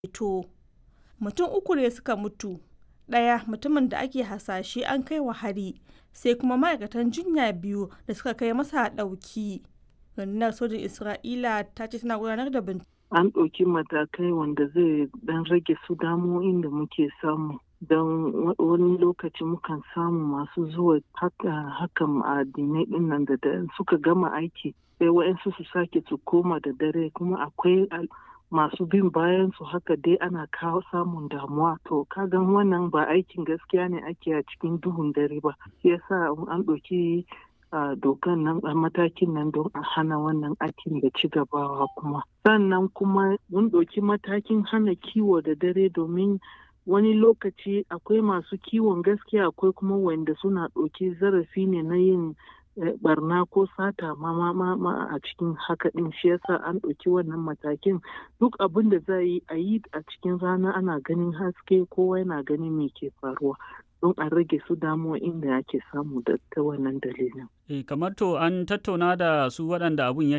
ceto. Mutum uku ne suka mutu, ɗaya mutumin da ake hasashe an kai wa hari, sai kuma ma'aikatan jinya biyu da suka kai masa ɗauki. Rundunar sojin Isra'ila ta ce tana gudanar da bincike. An ɗauki matakai wanda zai ɗan rage su damo'in da muke samu. Don wani lokaci mukan samu masu zuwa hakan ma'adinai ɗin nan da suka gama aiki sai wa'yansu su sake su koma da dare kuma akwai masu bin bayan su haka dai ana kawo samun damuwa to kagan wannan ba aikin gaskiya ne ake a cikin duhun dare ba shi yasa an ɗauki dokan nan a matakin nan don a hana wannan aikin da ci gabawa kuma sannan kuma mun ɗauki matakin hana kiwo da dare domin wani lokaci akwai masu kiwon gaskiya akwai kuma wanda suna ɗauki zarafi ne na yin barna ko sata ma ma a cikin haka din shi yasa an ɗauki wannan matakin duk abin da za yi a yi a cikin rana ana ganin haske kowa yana ganin me ke faruwa don a rage su damuwa inda ake samu da ta wannan dalilin. E, kamar to an tattauna da su waɗanda abun ya